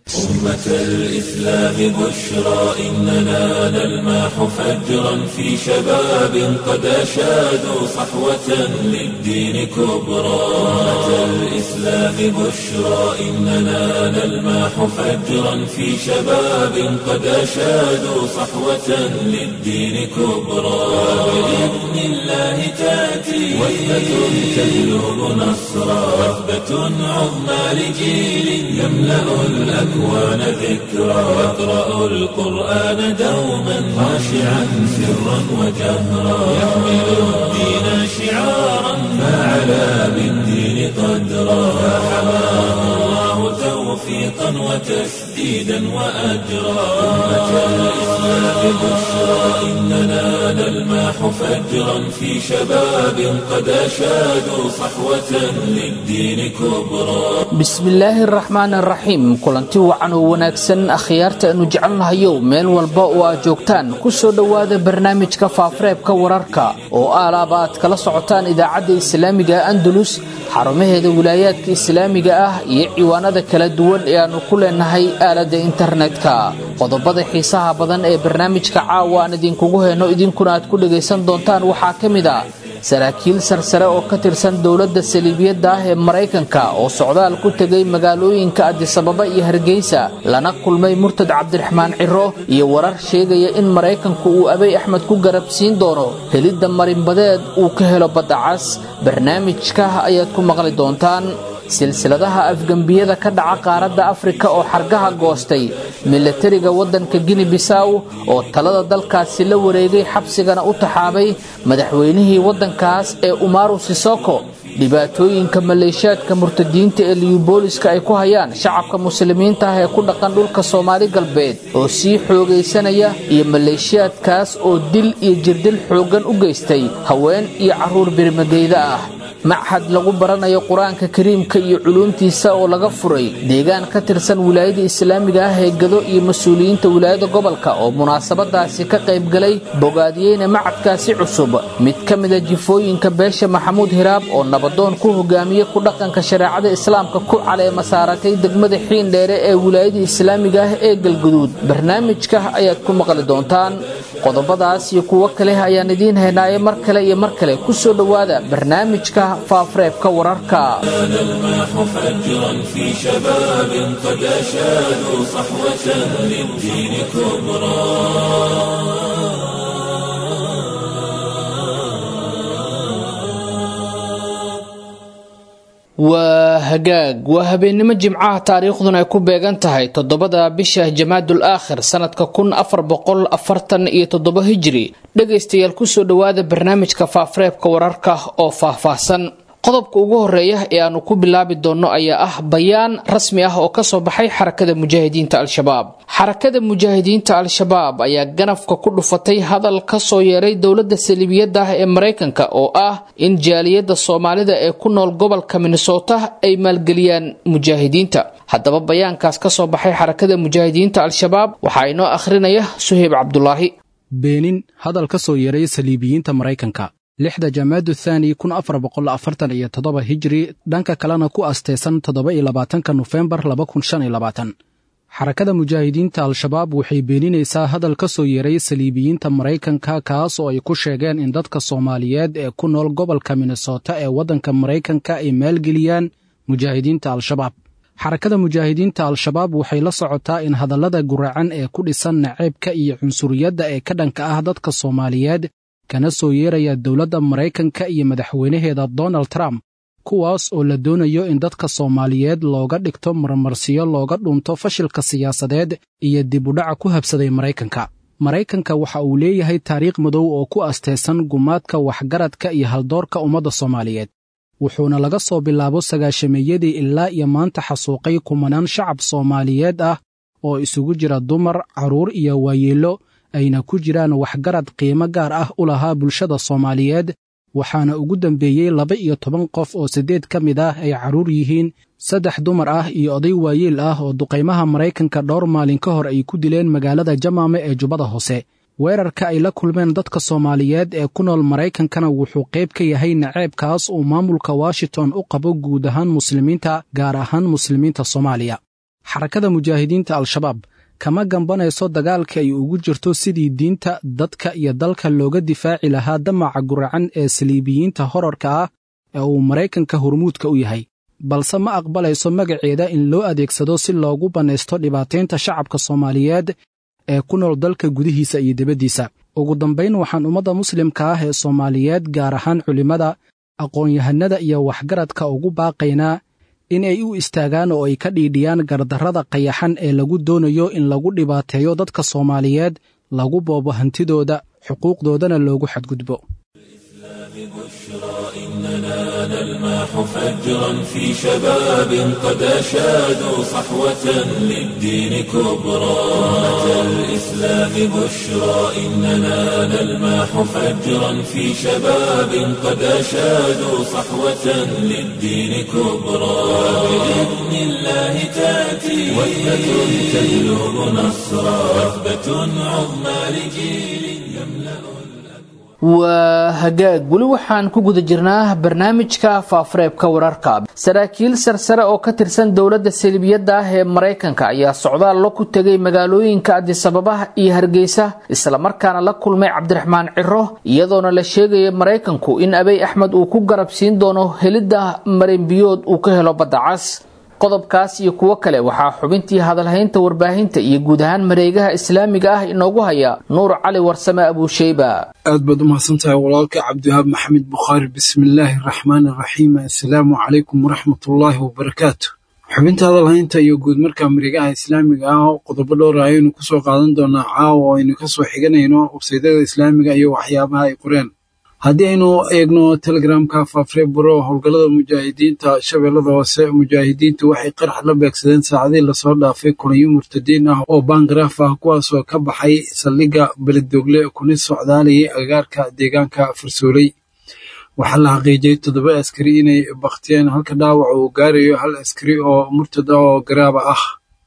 أمة الإسلام بشرى إننا نلمح فجرا في شباب قد أشادوا صحوة للدين كبرى أمة الإسلام بشرى إننا نلمح فجرا في شباب قد أشادوا صحوة للدين كبرى بإذن الله تأتي وثبة تجلب نصرا وثبة عظمى لجيل يملأ الأكوان ذكرى يقرأ القرآن دوما خاشعا سرا وجهرا يحمل الدين شعارا فعلى بالدين قدرا فحماه الله توفيقا وتسديدا وأجرا أمة الإسلام بشرى إننا نلمح فجرا في شباب قد أشادوا صحوة للدين كبرى bismillaahi araxmaan araxiim kulanti wacan oo wanaagsan akhyaarta aanu jecelnahayow meel walba oo aad joogtaan ku soo dhowaada barnaamijka faafareebka wararka oo aalaaba aad kala socotaan idaacadda islaamiga andalus xarumaheeda wilaayaadka islaamiga ah iyo ciwaanada kala duwan ee aannu ku leenahay aaladda internetka qodobada xiisaha badan ee barnaamijka caawa aan idinkugu heyno idinkuna aad ku dhagaysan doontaan waxaa ka mid a saraakiil sarsare oo ka tirsan dowladda saliibiyadda ah ee maraykanka oo socdaal ku tegay magaalooyinka adisababa iyo hargeysa lana kulmay murtad cabdiraxmaan ciro iyo warar sheegaya in maraykanku uu abay axmed ku garabsiin doono helidda marinbadeed uu ka helo badda cas barnaamijka ayaad ku maqli doontaan silsiladaha afgembiyada ka dhaca qaaradda afrika oo xargaha goostay milatariga waddanka gini bisaw oo talada dalkaasi la wareegay xabsigana u taxaabay madaxweynihii waddankaas ee umaru sisoko dhibaatooyinka maleeshiyaadka murtadiinta ee liyubooliska ay ku hayaan shacabka muslimiinta ah ee ku dhaqan dhulka soomaali galbeed oo sii xoogaysanaya iyo maleeshiyaadkaas oo dil iyo jirdil xooggan u geystay haween iyo carruur birmageyda ah machad lagu baranayo qur-aanka kariimka iyo culuumtiisa oo laga furay deegaan ka tirsan wilaayada islaamiga ah ee gado iyo mas-uuliyiinta wilaayada gobolka oo munaasabadaasi ka qaybgalay bogaadiyeyna macadkaasi cusub mid ka mida jifooyinka beesha maxamuud hiraab oo nabadoon ku hogaamiye ku dhaqanka shareecada islaamka ku caleema saaratay degmada xiindheere ee wilaayada islaamiga ah ee galguduud barnaamijka ayaad ku maqli doontaan qodobadaas iyo kuwo kale ayaan idiin haynaaye mar kale iyo mar kale ku soo dhowaada barnaamijka faafareebka wararka نلمح فجرا في شباب قد أشادوا صحوة للدين كبرى waa hagaag waa habeennimo jimcaha taariikhduna ay ku beegan tahay toddobada bisha jamaadul aakhir sanadka kun afar boqol afartan iyo toddobo hijiri dhegaystayaal kusoo dhowaada barnaamijka faafareebka wararka oo faahfaahsan qodobka ugu horeeya ee aanu ku bilaabi doonno ayaa ah bayaan rasmi ah oo kasoo baxay xarakada mujaahidiinta al-shabaab xarakada mujaahidiinta al-shabaab ayaa ganafka ku dhufatay hadal kasoo yeeray dowladda saliibiyadda ah ee maraykanka oo ah in jaaliyadda soomaalida ee ku nool gobolka minnesota ay maalgeliyaan mujaahidiinta haddaba bayaankaas kasoo baxay xarakada mujaahidiinta al-shabaab waxaa inoo akhrinaya suheyb cabdulaahi beenin hadal ka soo yeeray saliibiyiinta maraykanka lixda jamaadu thaani kun afar boqol afartan iyo toddoba hijri dhanka kalena ku asteysan toddoba iyo labaatanka nofembar laba kun shan iyo labaatan xarakada mujaahidiinta al-shabaab waxay beeninaysaa hadal ka soo yeeray saliibiyiinta maraykanka kaas oo ay ku sheegeen in dadka soomaaliyeed ee ku nool gobolka minnesota ee waddanka maraykanka ay maalgeliyaan mujaahidiinta al-shabaab xarakada mujaahidiinta al-shabaab waxay la socotaa in hadallada guracan ee ku dhisan naceybka iyo cunsuriyadda ee ka dhanka ah dadka soomaaliyeed kana soo yeeraya dowladda maraykanka iyo madaxweynaheeda donald trump kuwaas oo la doonayo in dadka soomaaliyeed looga dhigto marmarsiyo looga dhunto fashilka siyaasadeed iyo dib udhaca ku habsaday maraykanka maraykanka waxa uu leeyahay taariikh madow oo ku asteysan gumaadka waxgaradka iyo haldoorka ummadda soomaaliyeed wuxuuna laga soo bilaabo sagaashameeyadii ilaa iyo maanta xasuuqay kumanaan shacab soomaaliyeed ah oo isugu jira dumar carruur iyo waayeello ayna ku jiraan waxgarad qiimo gaar ah u lahaa bulshada soomaaliyeed waxaana ugu dambeeyey laba iyo toban qof oo siddeed ka mid ah ay carruur yihiin saddex dumar ah iyo oday waayeel ah oo duqaymaha maraykanka dhowr maalin ka hor ay ku dileen magaalada jamaame ee jubbada hoose weerarka ay la kulmeen dadka soomaaliyeed ee ku nool maraykankana wuxuu qayb ka yahay naceebkaas uu maamulka washington u qabo guud ahaan muslimiinta gaar ahaan muslimiinta soomaaliya xarakada mujaahidiinta al-shabaab kama gambanayso dagaalka ay ugu jirto sidii diinta dadka iyo dalka looga difaaci lahaa damaca guracan ee saliibiyiinta horarka ah ee uu maraykanka hormuudka u yahay balse ma aqbalayso magaceeda in loo adeegsado si loogu bannaysto dhibaataynta shacabka soomaaliyeed ee ku nool dalka gudihiisa iyo dibaddiisa ugu dambayn waxaan ummadda muslimka ah ee soomaaliyeed gaar ahaan culimmada aqoon-yahanada iyo waxgaradka ugu baaqaynaa in ay u istaagaan oo ay ka dhiidhiyaan gardarrada qayaxan ee lagu doonayo in lagu dhibaateeyo dadka soomaaliyeed lagu boobo hantidooda xuquuqdoodana loogu xadgudbo إننا نلمح فجرا في شباب قد أشادوا صحوة للدين كبرى أمة الإسلام بشرى إننا نلمح فجرا في شباب قد أشادوا صحوة للدين كبرى بإذن الله تأتي وثبة تجلب نصرا وثبة عظمى لجيل يملأ waa hagaag weli waxaan ku guda jirnaa barnaamijka faafareebka wararka saraakiil sarsare oo ka tirsan dowladda salibiyadda ah ee maraykanka ayaa socdaallo ku tegay magaalooyinka adisababa iyo hargeysa islamarkaana la kulmay cabdiraxmaan ciro iyadoona la sheegaya maraykanku in abey axmed uu ku garab siin doono helidda marinbiyood uu ka helo badda cas qodobkaas iyo kuwo kale waxaa xubintii hadalhaynta warbaahinta iyo guud ahaan mareegaha islaamiga ah inoogu haya nuur cali warsame abuusheyba aad baad u mahadsantahay walaalka cabdiwahaab maxamed bukhaari bismillaahi araxmaani araxiim assalaamu calaykum waraxmatullaahi wabarakaatu xubinta hadalhaynta iyo guud marka mareegaha islaamiga ah oo qodobo dhowra ayaynu kusoo qaadan doonaa caawa oo aynu kasoo xiganayno websaydada islaamiga iyo waxyaabaha ay qoreen haddii aynu eegno telegramka faafrebro howlgallada mujaahidiinta shabeellada hoose mujaahidiintu waxay qarax la beegsadeen saacadii lasoo dhaafay kulanyo murtadiin ah oo baangaraaf ah kuwaasoo ka baxay saldhigga beledoogle kuna socdaalayay agagaarka deegaanka farsooley waxaa la xaqiijiyey toddoba askari inay baktiyeen halka dhaawac uu gaarayo hal askari oo murtad ah oo garaaba ah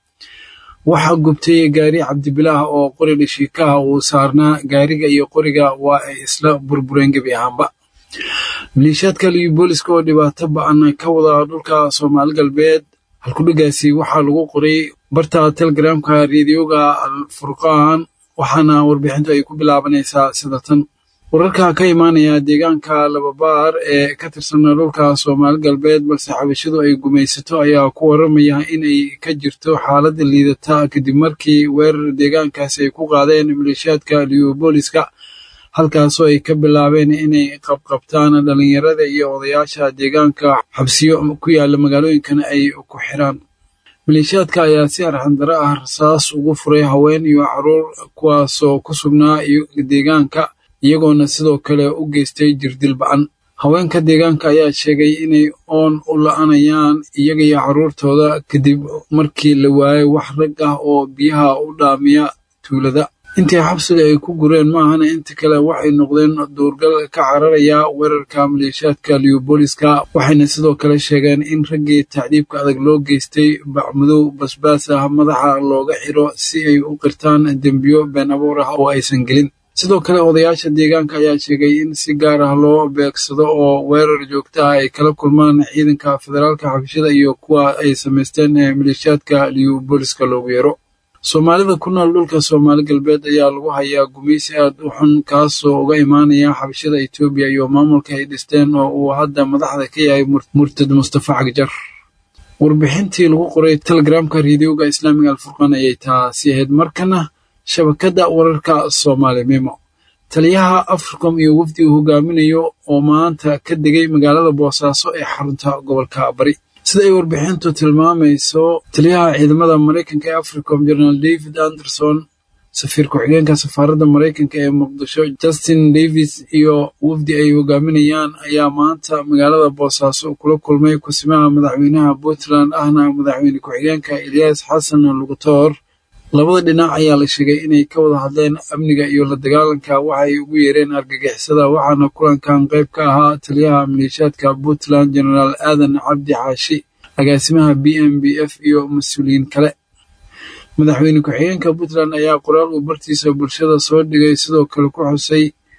waxaa gubtay gaari cabdibilaah oo qori dhashiikaha uu saarnaa gaariga iyo qoriga waa ay isla burbureen gebi ahaanba maliishaadka liyu booliska oo dhibaato ba-an ka wada dhulka soomaali galbeed halkudhigaasi waxaa lagu qoray barta telegramka reediyoga al furqaan waxaana warbixintu ay ku bilaabanaysaa sida tan wararka ka imaanaya deegaanka lababaar ee ka tirsan dhulka soomaali galbeed balse xabashadu ay gumaysato ayaa ku waramaya inay ka jirto xaaladda liidata kadib markii weerar deegaankaasi ay ku qaadeen maleeshiyaadka liyobooliska halkaasoo ay ka bilaabeen inay qabqabtaan dhalinyarada iyo odayaasha deegaanka xabsiyo ku yaala magaalooyinkana ay ku xiraan maleeshiyaadka ayaa si arxandaro ah rasaas ugu furay haween iyo caruur kuwaasoo ku sugnaa deegaanka iyagoona sidoo kale u geystay jirdil ba-an haweenka deegaanka ayaa sheegay inay oon u la-anayaan iyaga iyo carruurtooda kadib markii la waayay wax rag ah oo biyaha u dhaamiya tuulada intii xabsiga ay ku gureen maahana inta kale waxay noqdeen duurgal ka cararaya weerarka maleeshiyaadka liyobooliska waxayna sidoo kale sheegeen in raggii tacdiibka adag loo geystay bacmadow basbaas ah madaxa looga xiro si ay u qirtaan dembiyo been abuur ah oo aysan gelin sidoo kale odayaasha deegaanka ayaa sheegay in si gaar ah loo beegsado oo weerar joogta ah ay kala kulmaan ciidanka federaalka xabashada iyo kuwa ay samaysteen ee maleeshiyaadka liyobooliska loogu yeero soomaalida ku nool dhulka soomaali galbeed ayaa lagu hayaa gumaysi aad u xun kaasoo uga imaanaya xabashada etoobiya iyo maamulka ay dhisteen oo uu hadda madaxda ka yahay murtad mustafa cagjar warbixintii lagu qoray telegramka reediyoga islaamiga alfurqaan ayay taasi ahayd markana shabakadda wararka soomaali mimo taliyaha africom iyo wafdi uu hogaaminayo oo maanta ka degay magaalada boosaaso ee xarunta gobolka bari sida ay warbixintu tilmaamayso taliyaha ciidamada maraykanka ee africom jenaraal david anderson safiir ku-xigeenka safaaradda maraykanka ee muqdisho justin davis iyo wafdi ay hogaaminayaan ayaa maanta magaalada boosaaso kula kulmay kusimaha madaxweynaha puntland ahna madaxweyne ku-xigeenka eliyas xasan lugutoor labada dhinac ayaa la sheegay inay ka wada hadleen amniga iyo la dagaalanka waxay ugu yeereen argagixisada waxaana kulankan qayb ka ahaa taliyaha maleeshiyaadka puntland jenaraal aadan cabdi xaashi agaasimaha b m b f iyo mas-uuliyiin kale madaxweyne ku-xigeenka puntland ayaa qoraal uu bartiisa bulshada soo dhigay sidoo kale ku xusay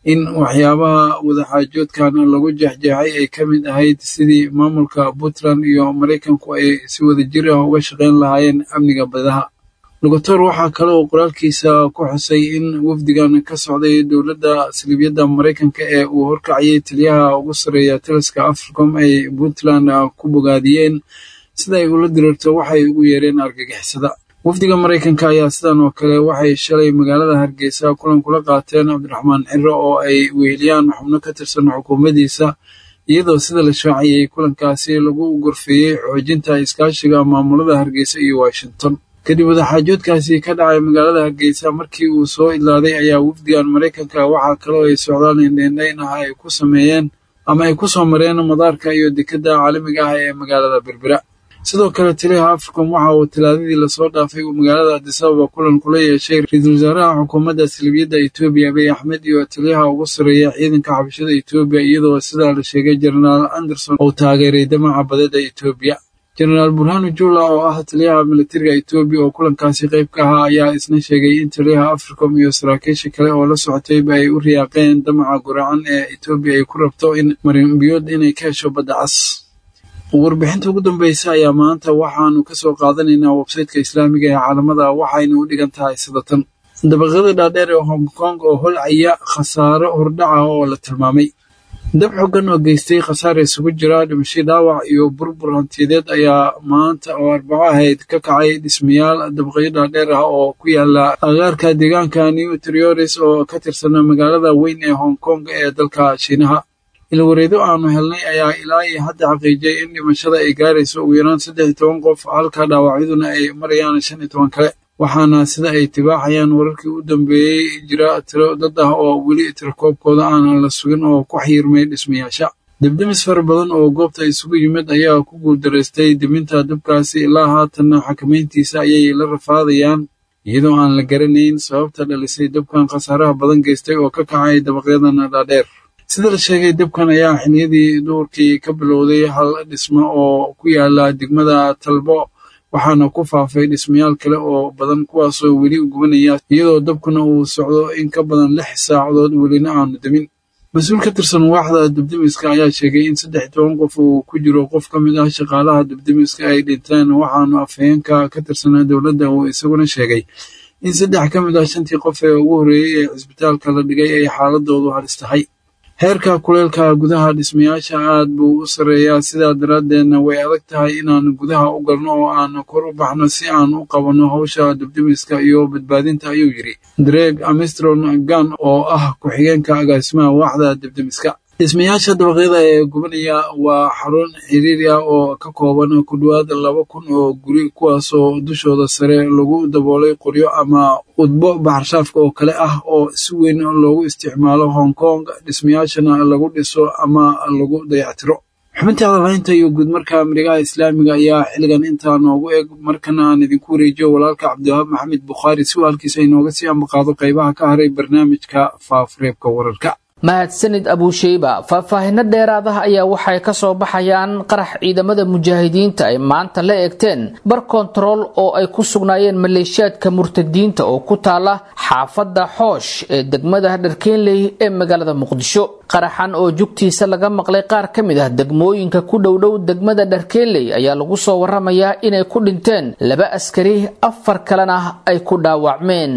in waxyaabaha wadaxaajoodkan lagu jeexjeexay ay ka mid ahayd sidii maamulka puntland iyo maraykanku ay si wada jir ah uga shaqayn lahaayeen amniga badaha lugator waxaa kale oo qoraalkiisa ku xusay in wafdigan ka socday dowladda saliibyadda maraykanka ee uu horkacayay taliyaha ugu sarreeya taliska africom ay puntland ku bogaadiyeen sida ay ula diriirto waxay ugu yeereen argagixisada wafdiga maraykanka ayaa sidan oo kale waxay shalay magaalada hargeysa kulan kula qaateen cabdiraxmaan ciro oo ay weheliyaan xubno ka tirsan xukuumaddiisa iyadoo sida la shaaciyey kulankaasi lagu gorfeeyey xoojinta iskaashiga maamulada hargeysa iyo washington kadib wadaxaajoodkaasi ka dhacay magaalada hargeysa markii uu soo idlaaday ayaa wafdigan maraykanka waxaa kaloo ay socdaal indheindhayn ah ay ku sameeyeen ama ay ku soo mareen madaarka iyo dekedda caalamiga ah ee magaalada berbera sidoo kale taliyaha africom waxa uu talaadadii lasoo dhaafay uu magaalada adisababa kulan kula yeeshay ra-iisul wasaaraha xukuumadda salibiyadda etoobiya abiy axmed iyo taliyaha ugu sarreeya ciidanka xabashada etoobiya iyadoo sidaa la sheegay jenaraal anderson uu taageeray damaca badada etoobiya jenaraal burhanu jula oo ah taliyaha militariga etoobiya oo kulankaasi qayb ka ahaa ayaa isna sheegay in taliyaha africom iyo saraakiisha kale oo la socotayba ay u riyaaqeen damaca guracan ee etoobiya ay ku rabto in marinbiyood inay ka hesho badda cas warbixinta ugu dambeysa ayaa maanta waxaanu ka soo qaadanaynaa websayteka islaamiga ee caalamada waxayna u dhigan tahay sidatan dabaqyada dhaadheer ee hong kong oo holcaya khasaaro hordhaca oo la tilmaamay dab xoogan oo geystay khasaar isugu jira dhimasho dhaawac iyo burbur hantiyadeed ayaa maanta oo arbaco ahayd ka kacay dhismayaal dabaqyo dhaadheer ah oo ku yaala agaarka deegaanka new trioris oo ka tirsana magaalada weyn ee hong kong ee dalka shiinaha ilwareedo aanu helnay ayaa ilaa iyo hadda xaqiijiyay in dhimashada ay gaarayso ugu yaraan saddex iyo toban qof halka dhaawacyaduna ay marayaan shan iyo toban kale waxaana sida ay tibaaxayaan wararkii u dambeeyey jira tiro dad ah oo weli tirakoobkooda aanan la sugin oo ku xiirmay dhismayaasha debdemis fara badan oo goobta isugu yimid ayaa ku guuldaraystay deminta dabkaasi ilaa haatanna xakamayntiisa ayay la rafaadayaan iyadoo aan la garanayn sababta dhalisay dabkan khasaaraha badan geystay oo ka kacay dabaqyadana dhaadheer sida la sheegay dabkan ayaa xiliyadii duurkii ka bilowday hal dhismo oo ku yaala degmada talbo waxaana ku faafay dhismayaal kale oo badan kuwaasoo weli gubanaya iyadoo dabkuna uu socdo in ka badan lix saacadood welina aanu demin mas-uul ka tirsan waaxda debdemiska ayaa sheegay in saddex toban qof uu ku jiro qof ka mid ah shaqaalaha debdemiska ay dhinteen waxaanu afhayeenka ka tirsanaa dowladda uu isaguna sheegay in saddex ka mid ah shantii qof ee ugu horreeyey ee cisbitaalka la dhigay ay xaaladoodu halis tahay heerka kuleelka gudaha dhismayaasha aad buu u sarreeyaa sidaa daraaddeedna way adag tahay inaanu gudaha u galno oo aanu kor u baxno si aan u qabanno hawsha debdemiska iyo badbaadinta ayuu yidhi dreg amistron gan oo ah ku-xigeenka agaasimaha waaxda debdemiska dhismayaasha dabaqyada ee gubanaya waa xarun xiriiri ah oo ka kooban ku dhowaad laba kun oo guri kuwaasoo dushooda sare lagu daboolay qoryo ama udbo baxarshaafka oo kale ah oo si weyn loogu isticmaalo hong kong dhismayaashana lagu dhiso ama lagu dayactiro xubintii hadalhaynta iyo guudmarka marigaha islaamiga ayaa xilligan intaa noogu eg markana aan idinku wareejiyo walaalka cabdiwahaab maxamed bukhaari si waalkiisa inooga sii ambaqaado qaybaha ka haray barnaamijka faafureebka wararka mahadsanid abuusheyba faahfaahino dheeraad ah ayaa waxay ka soo baxayaan qarax ciidamada mujaahidiinta ay maanta la eegteen bar kontarool oo ay ku sugnaayeen maleeshiyaadka murtadiinta oo ku taala xaafadda xoosh ee degmada dharkeenley ee magaalada muqdisho qaraxan oo jugtiisa laga maqlay qaar ka mid ah degmooyinka ku dhowdhow degmada dharkeenley ayaa lagu soo waramayaa inay ku dhinteen laba askari afar kalena ay ku dhaawacmeen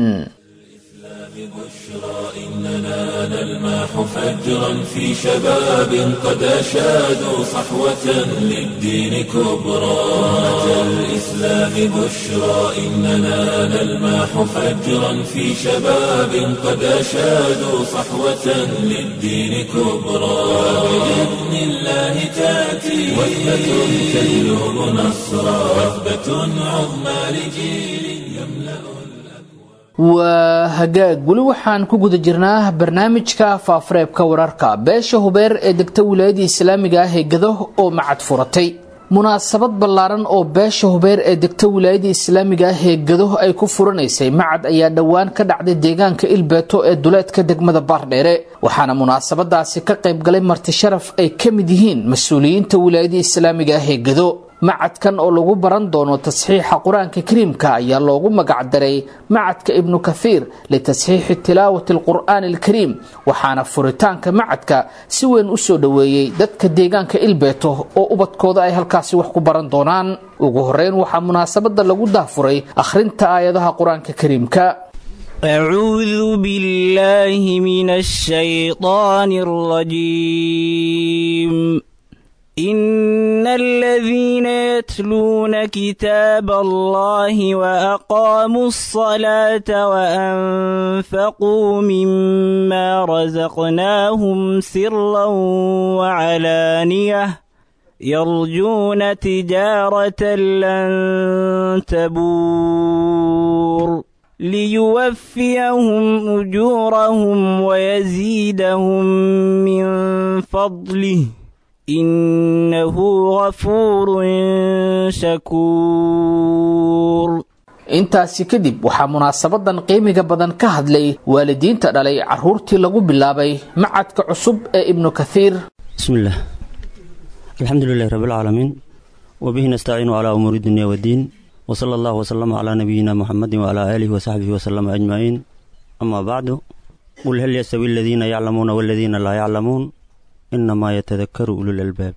إننا نلمح فجرا في شباب قد أشادوا صحوة للدين كبرى أتى الإسلام بشرى إننا نلمح فجرا في شباب قد أشادوا صحوة للدين كبرى بإذن الله تأتي وثبة تجلب نصرا وثبة عظمى لجيل يملأ waa hagaag weli waxaan ku guda jirnaa barnaamijka faafureebka wararka beesha hubeer ee degta wilaayada islaamiga ah ee gado oo macad furatay munaasabad ballaaran oo beesha hubeer ee degta wilaayada islaamiga ah ee gado ay ku furanaysay macad ayaa dhowaan ka dhacday deegaanka ilbeeto ee duleedka degmada baardheere waxaana munaasabadaasi ka qayb galay marti sharaf ay ka mid yihiin mas-uuliyiinta wilaayada islaamiga ah ee gado macadkan oo lagu baran doono tasxiixa qur-aanka kariimka ayaa loogu magacdaray macadka ibnu kathiir litasxiixi tilaawati alqur'aani alkariim waxaana furitaanka macadka si weyn u soo dhoweeyey dadka deegaanka ilbeeto oo ubadkooda ay halkaasi wax ku baran doonaan ugu horeyn waxaa munaasabada lagu dahfuray akhrinta aayadaha qur-aanka kariimka أعوذ بالله من الشيطان الرجيم إن الذين يتلون كتاب الله وأقاموا الصلاة وأنفقوا مما رزقناهم سرا وعلانية يرجون تجارة لن تبور ليوفيهم أجورهم ويزيدهم من فضله إنه غفور شكور intaasi kadib waxaa munaasabadan qiimiga badan ka hadlay waalidiinta dhalay caruurtii lagu bilaabay macadka cusub ee ibnu kathiir بسم الله الحمد لله رب العالمين وبه نستعين على أمور الدنيا والدين وصلى الله وسلم على نبينا محمد وعلى آله وصحبه وسلم أجمعين أما بعد قل هل يستوي الذين يعلمون والذين لا يعلمون إنما يتذكر أولو الألباب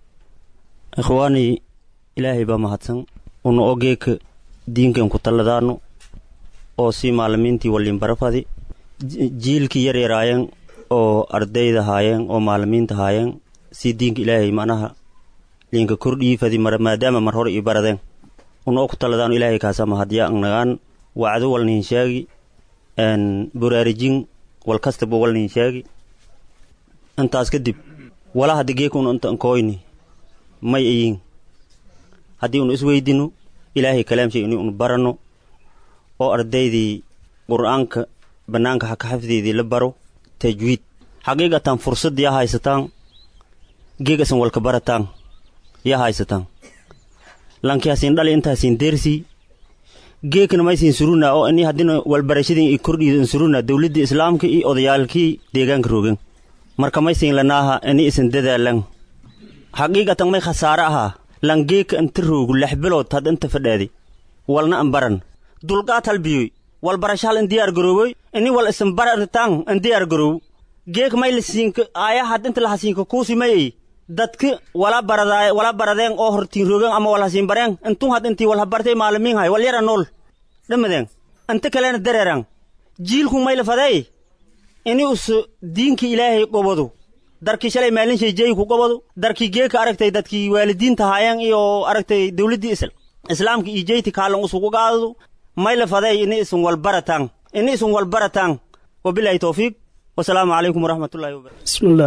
إخواني إلهي بمهدسن unu ogeeka diinkan ku talladaano oo si maalimiintii waliin barafadi jiilkii yar yaraayeen oo ardayda haayeen oo maalimiinta haayeen si diinka ilaahay manaha liinka kordhiifadi mar maadaama mar hore ii baradeen unoo ku talladaano ilaahay kaasama hadya nagaan wacdo walnihin sheegi buraarijin wal kastaba walnihin sheegi intaas kadib wala hadda geeka un inta nkooyni may ayin haddii unu isweydino ilaahay kalaamshay ini unu baranno oo ardaydii qur'aanka bannaanka haka xafdeedii la baro tajwiid xaqiiqatan fursad yaa haysataan geegasan walka barataan yaa haysataan lankiyaasiin dhali intaasiin deersii geekna maysiin suruna oo ini haddina walbarashadin i kordhiidan suruna dowladdii islaamka iyo odayaalkii deegaanka roogan marka maysiin lanaaha ini isan dadaalan xaqiiqatan may khasaare ahaa langeeka inta roogu lex bilood had inta fadhaadi walna an baran dulqaad halbiyoy wal barashahal in diyaar garooboy ini wal isan barartaan in diyaar garoow geek may lasiinka aaya had inta lahasiinka kuusi mayey dadka wala baradaay wala baradeen oo hortiin roogan ama wal hasiin bareen intun had intii wal habartay maalimiin hay wal yara nool dhamadeen inta kalena dareeran jiilku may lafaday ini us diinka ilaahay qobado darkii shalay maalin shay jeey ku qobado darkii geeka aragtay dadkii waalidiinta haayeen iyo aragtay dowladdii isl islaamka iyo jeyti kaalan usugu qaadado may la faday ini isun walbarataan ini isun walbarataan wabilaahi towfiiq wasalaamu calaykum waraxmatullahi wabarakatu بسم الله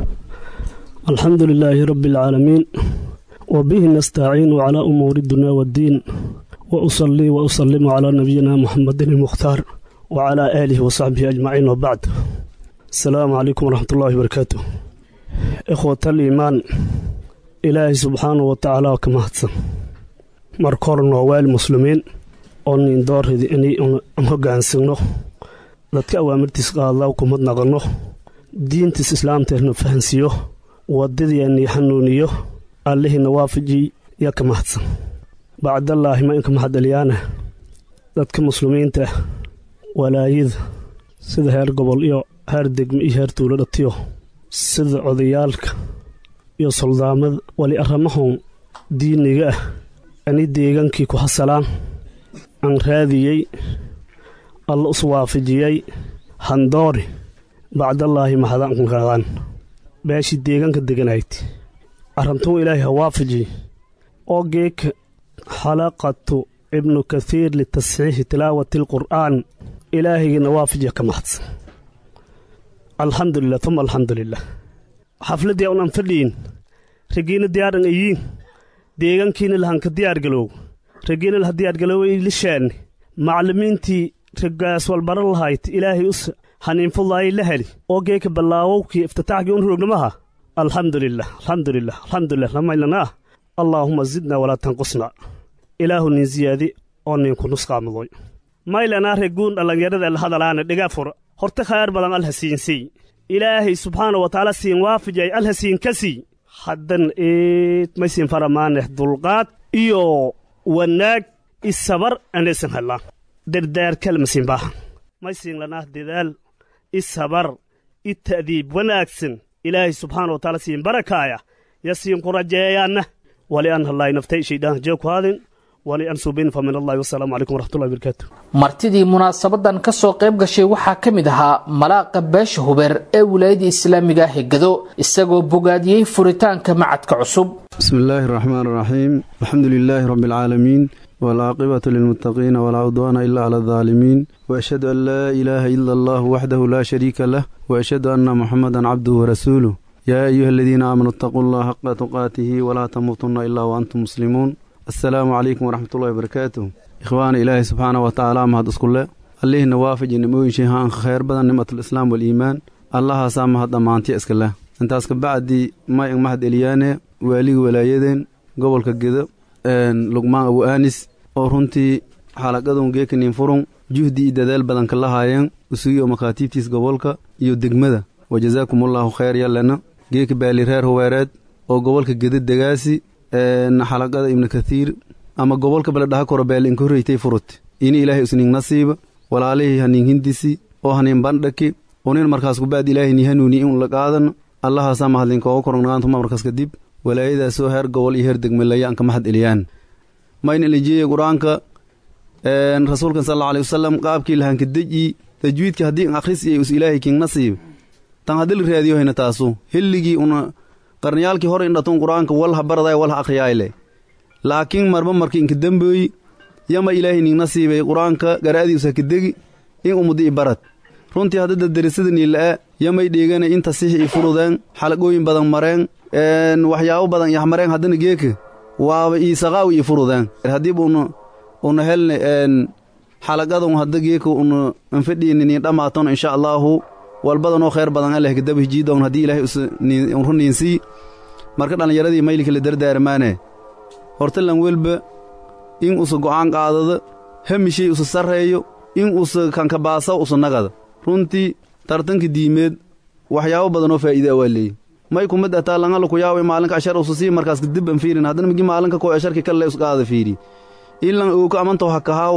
الحمد لله رب العالمين وبه نستعين على أمور الدنيا والدين وأصلي وأسلم على نبينا محمد المختار وعلى آله وصحبه أجمعين وبعد السلام عليكم ورحمة الله وبركاته إخوة الإيمان إلهي سبحانه وتعالى كما هتسن مركور نوال مسلمين أن دور إني أمهجان سنو dadka awaamirtiis qaadlaa kumad naqanno diintiis islaamteena fahansiiyo wadadiiani xanuuniyo allihiina waafaji yaa ka mahadsan bacdallaahi ma inka mahadceliyaana dadka muslimiinta walaayada sida heer gobol iyo heer degme iyo heer tuulo dhatiyo sida odayaalka iyo soldaamada wali arramahun diiniga ah ani deegaankii ku hasalaan aan raadiyey alla us waafajiyey handoori bacdallaahi mahadaankaaqaan beeshii deegaanka deganayd arrantuu ilaahay ha waafajiy oo geeka xalaqatu ibnu kathiir litasxiixi tilaawati alqur'aan ilaahaygiina waafajiya ka mahadsan alxamdulilah uma alxamdulilah xafladdii unan fadhiyin ragiina diyaaran ayiin deegaankiina lahanka diyaargaloow ragiina laha diyaargaloowa lishaanni maclimiintii raggaas walbaran lahayd ilaahay us haniinfudaayay la heli oo geeka ballaawowkii iftitaaxkii un roognamaha alxamdulilah alxamdulilah alxamdulilah lamaylanaah allaahuma zidna walaa tanqusna ilaahu nin siyaadi oo ninku nusqaamudoy maylanaa reguun dhallinyarada la hadalaana dhiga fura horta khayr badan alhasiinsii ilaahay subxaana wa tacaala siin waafajay alhasiin ka sii haddan eed maysin faramaaneh dulqaad iyo wanaag isabar anaysan hellaan dardaar kalmasin baahan maysin lanah dadaal isabar i ta'diib wanaagsan ilaahay subxaana wa taala siin barakaaya ya siin ku rajeeyaanna wali an hallaay naftay shaydaan jee ku haadin wali an subin fa min allahi wasalaamu calaykum waraxmatullahi wabarakaatu martidii munaasabadan ka soo qayb gashay waxaa ka mid ahaa malaaqa beesha hubeer ee wilaayada islaamiga hegado isagoo bogaadiyey furitaanka macadka cusub بسم الله الرحمن الرحيم الحمد لله رب العالمين والعاقبة للمتقين ولا عدوان إلا على الظالمين وأشهد أن لا إله إلا الله وحده لا شريك له وأشهد أن محمدا عبده ورسوله يا أيها الذين آمنوا اتقوا الله حق تقاته ولا تموتن إلا وأنتم مسلمون السلام عليكم ورحمة الله وبركاته إخوان إلهي سبحانه وتعالى مهد أسكله الله نوافج نموين شيئا خير بدن نعمة الإسلام والإيمان الله سامح ضمانتي أسكله intaas ka bacdi may mahad eliyaane waaliga walaayadeen gobolka gedo lugmaan abu anis oo runtii xalaqadun geekanin furun juhdi iyo dadaal badan ka lahaayeen usugi oo makaatiibtiis gobolka iyo degmada wa jazaakumullahu khayr yallana geeka baali reer huweereed oo gobolka gedo degaasi xalaqada ibnu kathiir ama gobolka baledhaha koro baali inka horreytay furut ini ilaahay usning nasiiba walaalihii hanin hindisi oo hanin bandhaki unin markaas kubacdi ilaahay ni hanuuni in la qaadano allahaasaa mahadlinkooga korognaantuma markaas kadib walaayadaasoo heer gobol iyo heer degmelaya aan ka mahad eliyaan mayn elijiya qur-aanka rasuulkan sal alla alay wasalam qaabkii lahanka deji tajwiidka haddii an akhris iyo us ilaahay king nasiib tan haddii la raadiyo hayna taasu hilligii una qarniyaalkii hore indhatun qur-aanka walha baraday walha akhriyayle laakiin marba marki inka dembooyi yama ilaahay ning nasiibay qur-aanka garaadiisa ka degi in umudi i barad runtii haddada darisadanii la'a yamay dheegana inta sixi i furudeen xalaqooyin badan mareen waxyaabo badan yaxmareen haddana geeka waaba iisaqaawi i furudeen haddiiba una una helne xalaqadan hadda geeka una anfadhiinini dhammaatona insha allaahu walbadanoo khayr badan aleh kadaba hijiidoon haddii ilaahay usruniinsii marka dhallinyaradii maylika la dardaarmaane hortalan welba in usa go'aan qaadada hamishay usa sarreeyo in usa kankabaasa usa nagada runtii tartanka diimeed waxyaabo badanoo faa'iidaa waa leeyi may ku mid ataa langala ku yaaway maalinka ashar usa sii markaas kadib an fiirin haddana migi maalinka koo asharki kalle usqaada fiiri ilan uuka amantaw hakahaaw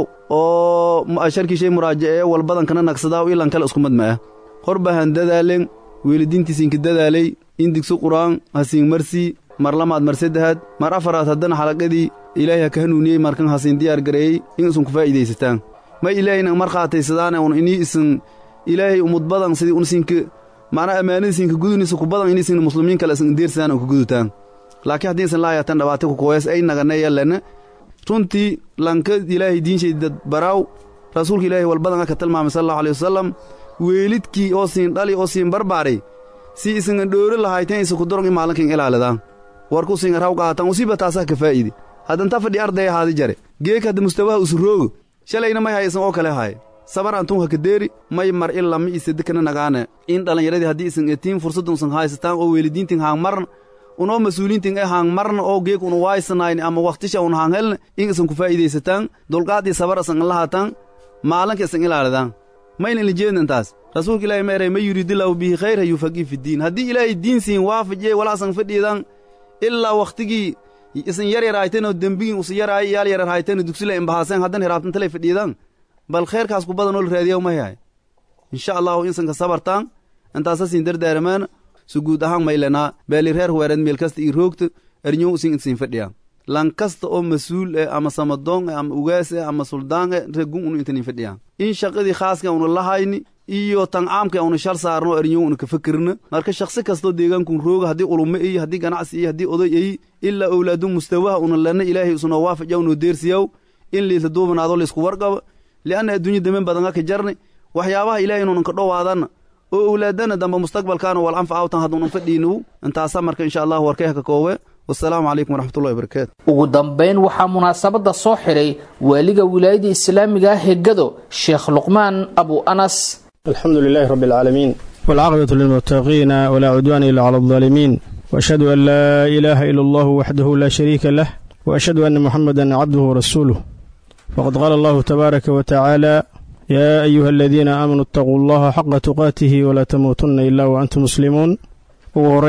oo asharkii shay muraajaceeye walbadankana nagsadaaw ilan kale isku mad ma'ah horbahan dadaalen weelidiintiisinka dadaalay in digso qur'aan hasiin marsii mar lamaad mar saddexaad mar afaraad haddana xalaqadii ilaahay ha ka hanuuniyey markan hasiin diyaar gareeyey in isun ku faa'iidaysataan may ilaahayna mar qaataysadaane un inii isin ilaahay umud badan sidii unsinka macnaa ammaanadiisinka guduniisa ku badan inisin muslimiin kale isin deersadaan oo ku gudutaan laakiin haddii isan laayatan dhabaata ku kuwees ay naganay yallana runtii lanka ilaahay diinshayda baraaw rasuulka ilaahay walbadan aka tilmaamay sal allahu alay wasalam weelidkii oo siin dhali oo siin barbaaray si isingan dhooro lahayteen isa ku dorong i maalinkan ilaalidaan warku singa raw qaatan usiiba taasaa ka faa'ide haddanta fadhi arday ahaadi jare geeka hadda mustawaha usuroogo shalayna may haysan oo kale haye sabar antun haka deeri may mar ila mi isadekana nagaane in dhallinyaradii haddii isan etiin fursadunsan haysataan oo weelidiintin haang marna unoo mas-uuliintin e haang marna oo geek una waaysanayni ama wakhtisha un haang helna in isan ku faa'iidaysataan dulqaadii sabar isan ilahataan maalinka isan ilaalidaan mayna ilijeedna intaas rasuulka ilaahi meeray ma yuridillahu bihi khayra yufaqii fiddiin haddii ilaahay diin siin waafajiye walaasan fadhiidan ilaa wakhtigii isan yar yar hayteen oo dembigin usa yaraay yaal yarar hayteen oo dugsila imbahaaseen haddana hiraabtantalay fadhiidan bal khayrkaas ku badan oo la raadiya ma yahay insha allahu insanka sabartaan intaasa siin dardaaramaan su guud ahaan maylanaa beeli reer huweereed meel kasta ii roogta erñow isin insiin fadhiyaan lan kasta oo mas-uul eh ama samadoon eh ama ugaas eh ama suldaan eh regun unu intanin fadhiyaan in shaqadii khaaska una lahayni iyo tan caamka una shal saarno erñow una ka fakirna marka shakhsi kastoo deegaankun rooga haddii ulumo iyo haddii ganacsi iyo haddii oday ay ilaa owlaadu mustawaha una lana ilaahay usunoo waafajaw noo deersiyaw in liisla duubanaado laysku warqaba lianna adduunya damen badan aka jarni waxyaabaha ilaahay inuunan ka dhowaadana oo owlaadana dambe mustaqbalkaana wal anfa awtan hadduunan fadhiinu intaasa marka insha allahu warkay haka koowe wasalaamu calaykum waraxmatullahi wabarakaatu ugu dambayn waxaa munaasabadda soo xidhay waaliga wilaayada islaamiga ah hegado sheekh luqmaan abu anas الحمد لله رب العالمين والعاقبة للمتقين ولا عدوان إلا على الظالمين وأشهد أن لا إله إلا الله وحده لا شريك له وأشهد أن محمدا عبده ورسوله وقد قال الله تبارك وتعالى يا أيها الذين آمنوا اتقوا الله حق تقاته ولا تموتن إلا وأنتم مسلمون وغرين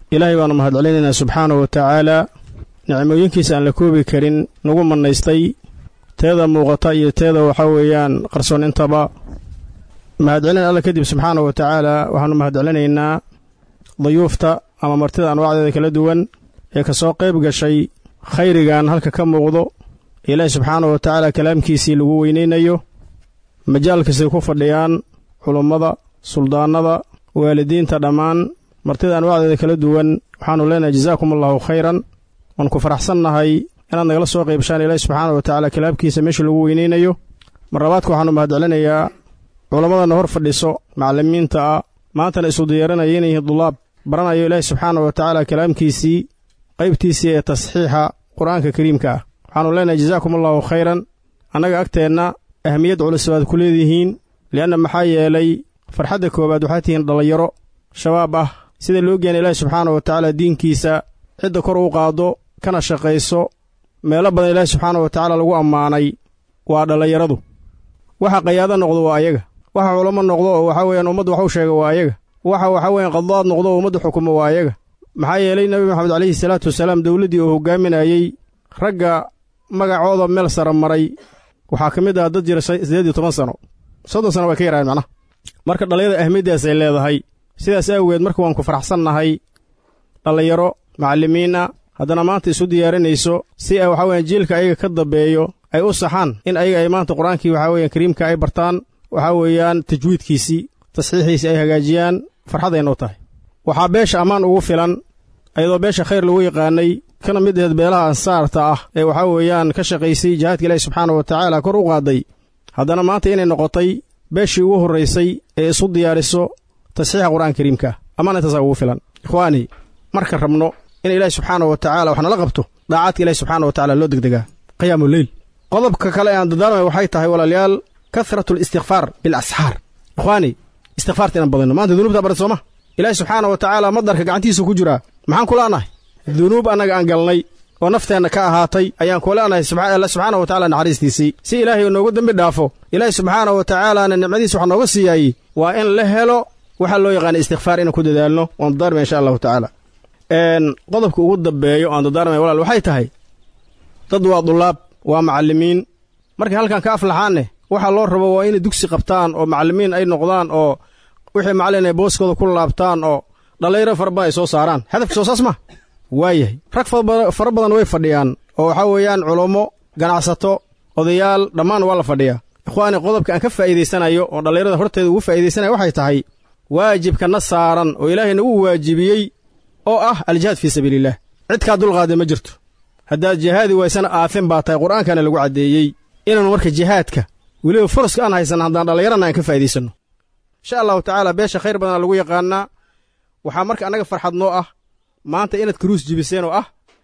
ilaahay baanu mahadcelinaynaa subxaanahu wa tacaalaa nicmooyinkiisa aan la koobi karin nagu mannaystay teeda muuqata iyo teeda waxaa weeyaan qarsoon intaba mahadcelin alla kadib subxaanahu wa tacaalaa waxaanu mahadcelinaynaa dayuufta ama martida anwaacdeeda kala duwan ee ka soo qayb gashay khayrigan halka ka muuqdo ilaahi subxaanahu wa tacaala kalaamkiisii lagu weynaynayo majaalkiisay ku fadhiyaan culummada suldaannada waalidiinta dhammaan martida anwaacdeeda kala duwan waxaannu leenahay jazaakum allahu khayran waan ku faraxsannahay inaad nagala soo qaybshaan ilaahi subxaana wa tacaala kalaamkiisa meesha lagu weynaynayo marlabaadka waxaannu mahadcelinayaa culammadana hor fadhiso macallimiinta ah maantana isu diyaaranaya inay yihiin dulaab baranayo ilaahi subxaana wa tacaala kalaamkiisii qaybtiisii ee tasxiixa qur-aanka kariimka ah waxaannu leenahay jazaakum allahu khayran annaga agteenna ahmiyad culus baad ku leedihiin li'anna maxaa yeelay farxadda koowaad waxaad tihiin dhallinyaro shabaab ah sida loo geena ilaahi subxaana wa tacaala diinkiisa cidda kor u qaaddo kana shaqayso meelo badan ilaahi subxaana wa tacaala lagu ammaanay waa dhallinyaradu waxa qayaado noqdo waa ayaga waxa culamo noqdo oo waxaa weeyaan ummaddu wax u sheega waa ayaga waxa waxaa weeyaan qadaad noqdo oo ummaddu xukumo waa ayaga maxaa yeelay nebi maxamed calayhi salaatu wasalaam dowladdii uu hogaaminayey ragga magacooda meel sara maray waxaa ka mid ah dad jira siddeed iyo toban sano soddon sano way ka yaraayen macnaha marka dhallinyada ahmiyaddaas ay leedahay sidaas awgeed marka waan ku faraxsannahay dhallinyaro macallimiinna haddana maanta isu diyaarinayso si ay waxaa weeyaan jiilka ayaga ka dambeeyo ay u saxaan in ayaga ay maanta qur-aankii waxaa weeyaan kariimka ay bartaan waxaa weeyaan tajwiidkiisii tasxiixiisii ay hagaajiyaan farxaday noo tahay waxaa beesha ammaan ugu filan ayadoo beesha khayr lagu yaqaanay kana mid aheed beelaha ansaarta ah ee waxaa weeyaan ka shaqaysay jihaadka ilaahi subxaana wa tacaala kor u qaaday haddana maanta inay noqotay beeshii ugu horraysay ee isu diyaariso tasxiixa qur'aanka kariimka ammaan intaasaa ugu filan ikhwaani marka rabno in ilaahi subxaana wa tacaala wax nala qabto daacaadka ilahi subxaana wa tacala loo degdegaa qiyaamu leyl qodobka kale aan dadaarmay waxay tahay walaalayaal kahratu listikfaar bilasxaar ikhwaani istikfaarta inaan badinno maanta dunuubta baran sooma ilaahi subxaana wa tacaala madarka gacantiisa ku jiraa maxaan kulaanahay dunuub annaga aan galnay oo nafteenna ka ahaatay ayaan kulaanahay alla subxaana wa tacala naxariistiisii si ilaahay uu noogu dembi dhaafo ilaahi subxaana wa tacaalaana nicmadiisa wax nooga siiyaayey waa in la helo waxaa loo yaqaana istikfaar inaan ku dadaalno waan dadaarmaya insha allahu tacaala qodobka ugu dambeeyo aan dadaarmaya walaal waxay tahay dad waa dulaab waa macallimiin markay halkan ka aflaxaanne waxaa loo rabo waa inay dugsi qabtaan oo macallimiin ay noqdaan oo wixii macallin ay booskooda ku laabtaan oo dhallinyaro fara badan ay soo saaraan hadafka soo saas ma waayahay rag fara badan way fadhiyaan oo waxaa weeyaan culummo ganacsato odayaal dhammaan waa la fadhiyaa ikhwaani qodobka aan ka faa'iidaysanayo oo dhallinyarada horteeda ugu faa'iidaysanaya waxay tahay waajibka na saaran oo ilaahay nagu waajibiyey oo ah aljihaad fii sabiiliillah cidkaa dulqaada ma jirto haddaad jihaadi waysana aafin baa tahay qur'aankana lagu caddeeyey inaannu marka jihaadka weliba furaska aan haysanna haddaan dhallinyarana aan ka faa'iidaysanno insha allahu tacaala beesha khayr badana lagu yaqaannaa waxaa marka annaga farxad noo ah maanta inaad karuus jibiseen oo ah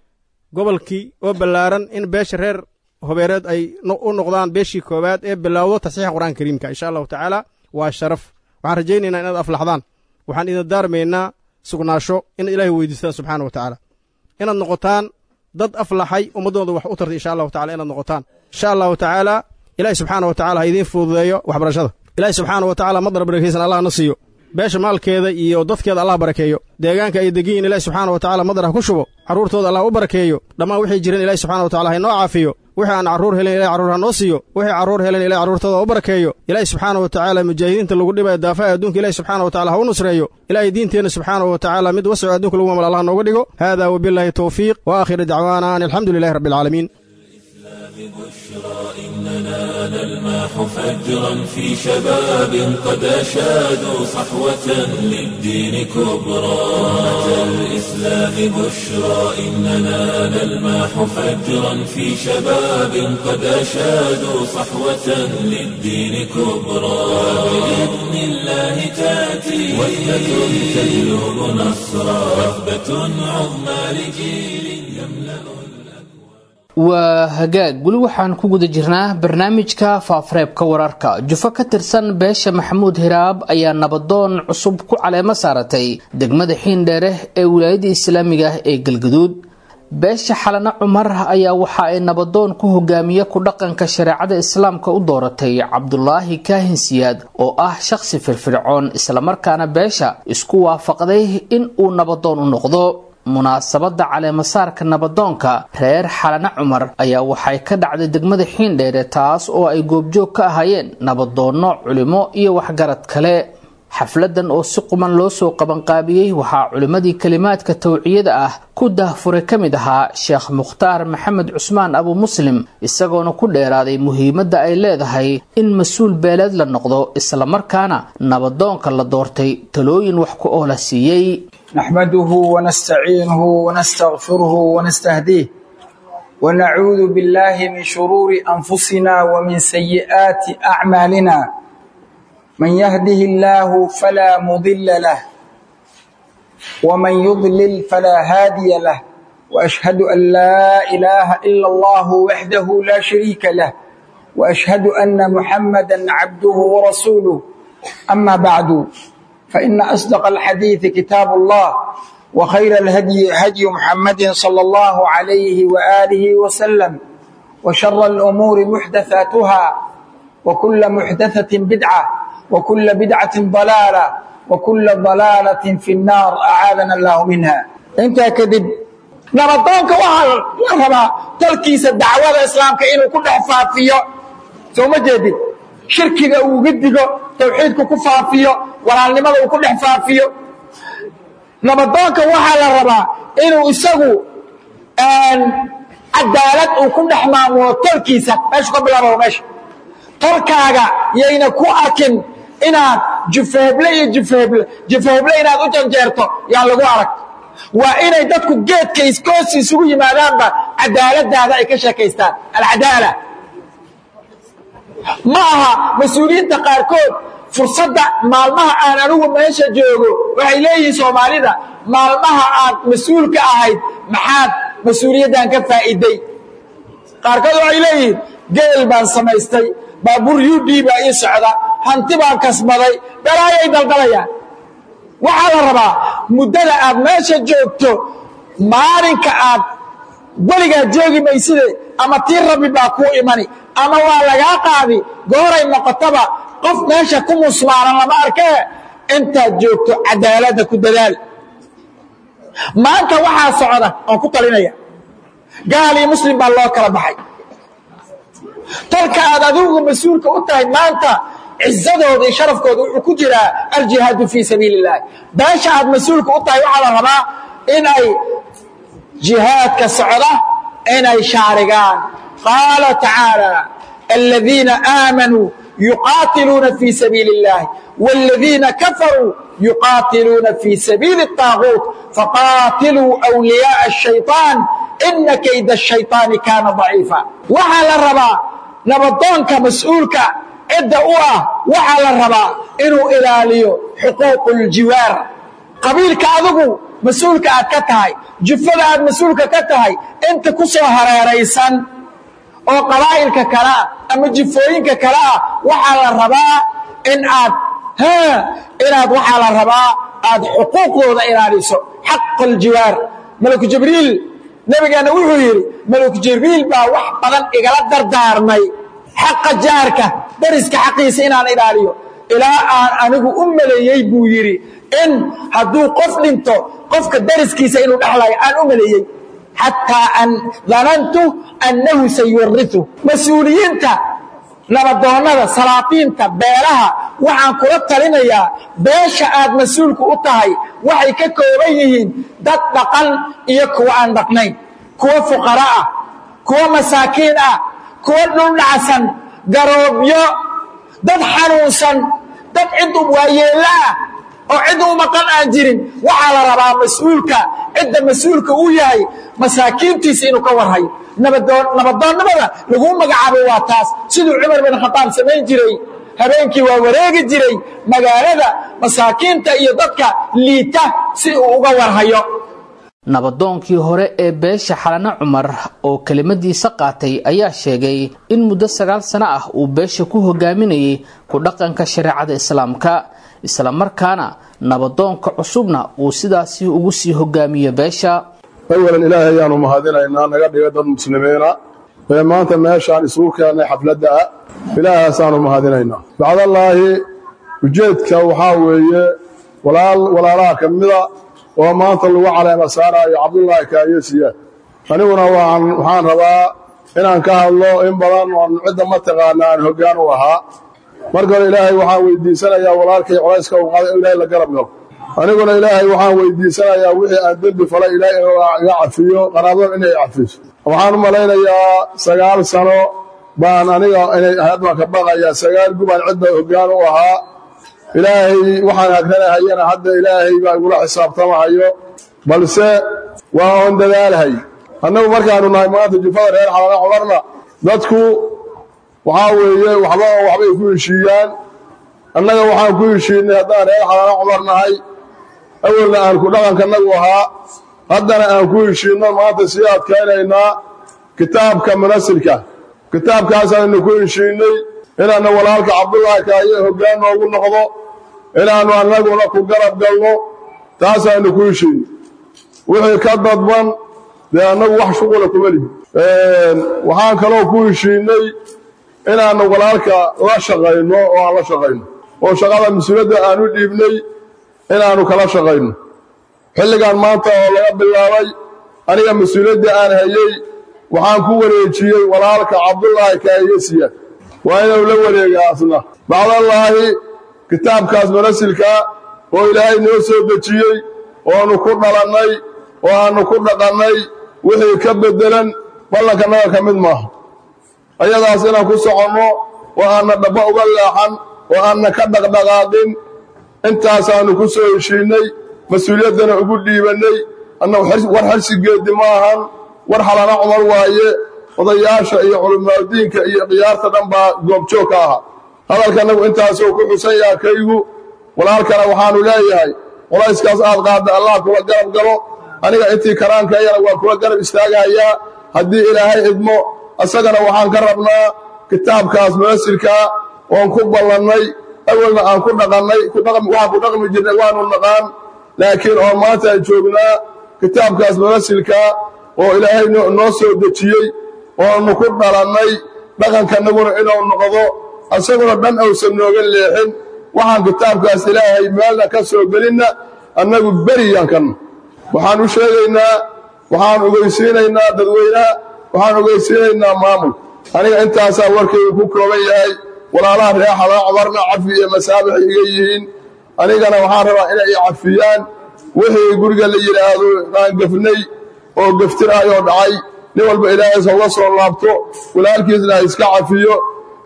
gobolkii oo ballaaran in beesha reer hobeereed ay u noqdaan beeshii koowaad ee bilaawdo tasxiixa qur'aanka kariimka insha allahu tacaala waa sharaf waxaan rajaynaynaa inaad aflaxdaan waxaan idin daarmaynaa sugnaasho in ilaahay weydiistaan subxaana wa tacaala inaad noqotaan dad aflaxay ummaddooda wax u tartay insha allahu tacala inaad noqotaan insha allahu tacaala ilaahi subxaana wa tacala ha idiin fududeeyo waxbarashada ilaahi subxaana wa tacala madar barakaysan allah na siiyo beesha maalkeeda iyo dadkeeda allah barakeeyo deegaanka ay degiyin ilahi subxaana wa tacala madar ha ku shubo carruurtooda allah u barakeeyo dhammaan wixii jiran ilahi subxana wa tacala ha inoo caafiyo wixii aan carruur helen ilahi carruur ha noo siiyo wixii carruur helen ilahi carruurtooda u barakeeyo ilaahi subxaana wa tacaala mujaahidiinta lagu dhibaya daafaha adduunka ilahi subxaana wa tacala ha u nusreeyo ilaahay diinteenna subxaana wa tacaala mid wasaco adduunka lagu mamal allah nooga dhigo haadaa wabilaahi towfiiq wa aakhiru dacwaana an alxamdu lilahi rabbi alcaalamiin إننا نلمح فجرا في شباب قد أشادوا صحوة للدين كبرى أتى الإسلام بشرى إننا نلمح فجرا في شباب قد أشادوا صحوة للدين كبرى بإذن الله تأتي وحدة تجلب نصرا وثبة عظمى لجيل يملأ waa hagaag weli waxaan ku guda jirnaa barnaamijka faafareebka wararka jufo ka tirsan beesha maxamuud hiraab ayaa nabadoon cusub ku caleemo saaratay degmada xiindheere ee wilaayada islaamiga ah ee galgaduud beesha xalana cumar ayaa waxa ay nabadoon ku hogaamiye ku dhaqanka shareecada islaamka u dooratay cabdulaahi kaahin siyaad oo ah shaqsi firfircoon islamarkaana beesha isku waafaqday in uu nabadoon u noqdo munaasabada caleemasaarka nabadoonka reer xalana cumar ayaa waxay ka dhacday degmada xiindheere taas oo ay goobjoog ka ahaayeen nabadoonno culimo iyo waxgarad kale xafladan oo si quman loo soo qabanqaabiyey waxaa culimmadii kelimaadka tawciyada ah ku dahfuray ka mid ahaa sheekh mukhtaar maxamed cusmaan abu muslim isagoona ku dheeraaday muhiimadda ay leedahay in mas-uul beeleed la noqdo islamarkaana nabadoonka la doortay talooyin wax ku oola siiyey نحمده ونستعينه ونستغفره ونستهديه ونعوذ بالله من شرور أنفسنا ومن سيئات أعمالنا من يهده الله فلا مضل له ومن يضلل فلا هادي له وأشهد أن لا إله إلا الله وحده لا شريك له وأشهد أن محمدا عبده ورسوله أما بعد فإن أصدق الحديث كتاب الله وخير الهدي هدي محمد صلى الله عليه وآله وسلم وشر الأمور محدثاتها وكل محدثة بدعة وكل بدعة ضلالة وكل ضلالة في النار أعاذنا الله منها انت كذب نبضونك وحال لربا تلكيس الدعوة الإسلام كإنه كل حفافية ثم جديد shirkiga uu uga digo tawxiidku ku faafiyo walaalnimada uu ku dhex faafiyo nabadoonka waxaa la rabaa inuu isagu cadaalad uu ku dhex maamulo tolkiisa meeshu ka bilaabo meesha tolkaaga yayna ku arkin inaad jufeeble iyo jufeeble jufeeble inaad u janjeerto yaan lagu arag waa inay dadku geedka iskoos isugu yimaadaanba cadaaladaada ay ka sheekaystaan alcadaala ma aha mas-uuliyiinta qaarkood fursadda maalmaha aan anigu meesha joogo waxay leeyihiin soomaalida maalmaha aad mas-uulka ahayd maxaad mas-uuliyaddan ka faa'iiday qaarkood waxay leeyihiin geel baan samaystay baabuur u d baa ii socda hanti baan kasbaday balaayay daldalayaan waxaa la rabaa muddada aad meesha joogto maalinka aad weligaad joogi mayside ama tii rabbi baa kuu imani ama waa lagaa qaadi gooray noqotaba qof meesha ku musmaaran lama arkee intaad joogto cadaaladda ku dadaal maanta waxaa socda oon ku talinaya gaal iyo muslim baa loo kala baxay tolka aad adigu mas-uulka u tahay maanta cizadooda iyo sharafkooda wuxuu ku jiraa aljihaadu fii sabiili اllahi beesha aad mas-uulka u tahay waxaa la rabaa in ay jihaadka socda inay shaarigaan qaala tacaalى aladiina aamanuu yuqaatiluuna fii sabiili اllahi wاladiina kafaruu yuqaatiluuna fii sabiili الطaaguut faqaatiluu أwliyaaءa الشhayطaan ina kayda الشhayطaani kaana ضaciifa waxaa la rabaa nabadoonka mas-uulka cidda u ah waxaa la rabaa inuu ilaaliyo xuquuq اljiwaar qabiilka adigu mas-uulka aad ka tahay jufada aad mas-uulka ka tahay inta ku soo hareeraysan oo qabaa'ilka kale ah ama jifooyinka kale ah waxaa la rabaa in aad inaad waxaa la rabaa aad xuquuqdooda ilaaliso xaq aljiwaar malaku jibriil nebigeenna wuxuu yidhi malaku jibriil baa wax badan igala dardaarmay xaqa jaarka dariska xaqiisa inaan ilaaliyo ilaa aan anigu u maleeyey buu yidhi in hadduu qof dhinto qofka dariskiisa inuu dhexlayo aan u maleeyey xataa an danantu annahu sayuriu mas-uuliyiinta nabadoonnada salaatiinta beelaha waxaan kula talinayaa beesha aad mas-uulku u tahay waxay ka kooban yihiin dad dhaqan iyo kuwa aan dhaqnayn kuwa fuqara ah kuwa masaakiin ah kuwa dhuldhacsan garoobyo dad xanuunsan dad cid waayeello ah oo cid u maqan aan jirin waxaa la rabaa mas-uulka cidda mas-uulka uu yahay masaakiintiisa inuu ka warhayo nabadoonnimada laguu magacaabay waa taas siduu cumar bin khadaab samayn jiray habeenkii waa wareegi jiray magaalada masaakiinta iyo dadka liita si uu uga warhayo nabadoonkii hore ee beesha xalane cumar oo kelimadiisa qaatay ayaa sheegay in muddo sagaal sano ah uu beesha ku hogaaminayay ku dhaqanka shareecada islaamka islamarkaana nabadoonka cusubna uu sidaasi ugu sii hogaamiyo beesha awalan ilaahay ayaanu mahadinaynaa naga dhiga dad muslimiina ee maanta meeshaan isugu keennay xafladda ah ilaahasaanu mahadinaynaa bacdallaahi ujeedka waxaa weeye walaalaha ka mida oo maanta lagu caleema saaraayo cabdullaahi kaayesiya aniguna waxaan rabaa inaan ka hadlo in badan oon cidda mataqaana aan hoggaan u ahaa marka hore ilaahay waxaan weydiisanayaa walaalkay colayska u qaada in ilaahay la garab galo aniguna ilaahay waxaan weydiisanayaa wixii aan dembi falay ilaahay inuu iga cafiyo qaraabada inay cafiso waxaan u malaynayaa sagaal sano baan aniga inay ahayd baan ka baqayaa sagaal gubaan cidda hoggaan u ahaa ilaahay waxaan hagranahayana hadda ilaahay baa igula xisaabtamahayo balse waa oon dadaalhay annagu markaanu nahay maanta jufada reer xalana cumarna dadku waxaa weeye waxba oo waxbay ku heshiiyaan annaga waxaan ku heshiinay haddaan reer xalana cumar nahay awalna aan ku dhaqankanagu ahaa haddana aan ku heshiinno maanta sii adkaynaynaa kitaabka munasilka kitaabkaasaanu ku heshiinnay inaannu walaalka cabdullaahi kaaye hoggaan noogu noqdo inaannu annaguna ku garab galno taasaannu ku heshiinnay wixii ka dadban dee annagu wax shuqula kuma lihi waxaan kaloo ku heshiinnay inaannu walaalka la shaqayno oo aan la shaqayno oo shaqada mas-uuliyadda aan u dhiibnay inaannu kala shaqayno xilligan maanta oo laga bilaabay aniga mas-uuliyadda aan hayey waxaan ku wareejiyey walaalka cabdullaahi kaayesiya waa inuu la wareegaa asna bacdallaahi kitaabkaas manasilka oo ilaahay noo soo dejiyey oonu ku dhalannay oo aannu ku dhaqannay wixii ka beddelan ballankanaga ka mid maaha ayadaas inaan ku soconno oo aanna dhabba uga leexan oo aanna ka dhaqdhaqaaqin intaasaannu ku soo heshiinnay mas-uuliyaddana ugu dhiibannay annagu war xersigeeddi ma ahan war xalana cumar waaye odayaasha iyo culimaadudiinka iyo khiyaarta dhan baa goobjoog ka ahaa hadalkanagu intaasuu ku xusan yaha kaygu walaalkana waxaannu leeyahay qolayskaas aad qaadda allah kula garab galo aniga intii karaankayana waan kula garab istaagahayaa haddii ilaahay idmo isagana waxaan ka rabnaa kitaabkaas munasilkaa oon ku ballannay awalna aan ku dhaqannay waxaan ku dhaqmi jirnay waanu naqaan laakiin oo maanta aan joognaa kitaabkaas munasilkaa oo ilaahay noo soo dejiyey oonu ku dhalannay dhaqankanaguna inuu noqdo isaguna dhan awsan nooga leexin waxaan kitaabkaas ilaahay meelna ka soo gelinna annagu beriyaan kanna waxaan u sheegaynaa waxaan ogeysiinaynaa dadweynaha waxaan ogeysiinaynaa maamul aniga intaasaa warkaygu ku kooban yahay walaalaha reexada cumarna cafi iyo masaabix iga yihiin anigana waxaan rabaa inay i cafiyaan wixii guriga la yidhaahdo aan gafnay oo gaftiraayoo dhacay nin walba ilaahaysa uga soo laabto walaalkiisna ha iska cafiyo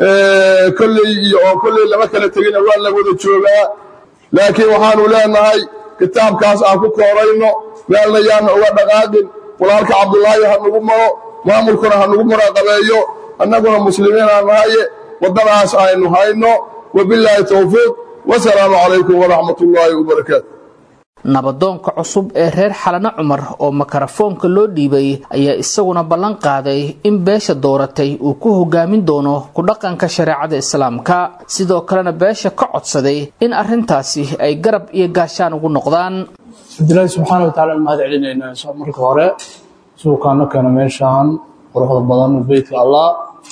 kolley iyo oo kolley lama kala tegina waa la wada joogaa laakiin waxaanu leenahay kitaabkaas aan ku koorayno meelna yaana uga dhaqaaqin walaalka cabdulaahi ha nagu maro maamulkuna ha nagu muraqabeeyo annaguna muslimiinaa nahaye waddadaas aynu hayno wabillaahi towfiiq wasalaamu calaykum waraxmat ullaahi wabarakaatu nabadoonka cusub ee reer xalane cumar oo makarafoonka loo dhiibay ayaa isaguna ballan qaaday in beesha dooratay uu ku hogaamin doono ku dhaqanka shareecada islaamka sidoo kalena beesha ka codsaday in arrintaasi ay garab iyo gaashaan ugu noqdaan cabdilaahi subxaana wa tacala mahad celinaynaa marka hore suukaano keena meeshaan quruxda badan beytka allah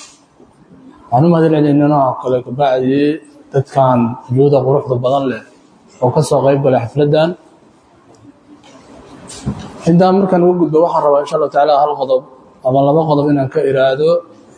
waxaan u mahad celinaynaa oo kale kabacdi dadkan juuda quruxda badan leh oo ka soo qayb galay xafladdan intaan markaan uga gudbo waxaan rabaa insha allahu tacaala hal qodob ama laba qodob inaan ka iraado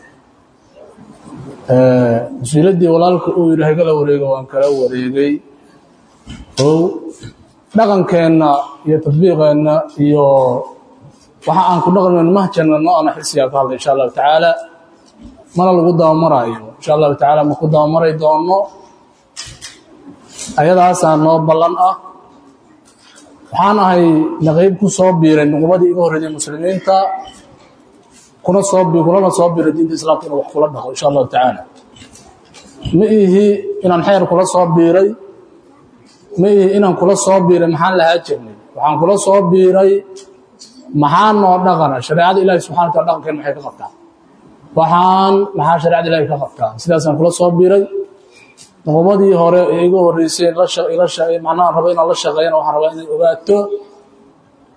mas-uuliyaddii walaalka uu yidhi hagala wareego waan kala wareegay ow dhaqankeenna iyo tadbiiqeenna iyo waxa aan ku dhaqmayno mahjanna no ana xilsigaa ka hadlay insha allahu tacaala mana lagu dabamaraayo insha allahu tacaala ma ku dabamaray doono ayadaasaa noo ballan ah waxaan ahay naqayb ku soo biiray nuqubadii iga horreeyay muslimiinta kuna soo kulana soo biiray diinta islaamka inuu wax kula dhaqo insha allahu tacaala ma ihi inaan xeer kula soo biiray ma ihi inaan kula soo biiray maxaan lahaa jirnay waxaan kula soo biiray maxaa noo dhaqana shareecada ilaahi subxana wataala dhaqankeen maxay ka qabtaa waxaan maxaa shareecada ilaahi ka qabtaa sidaasaan kula soo biiray nuqubadii hore ee iga horreysay macnaha raba inaan la shaqeeyana waxaan rabaa inay ogaato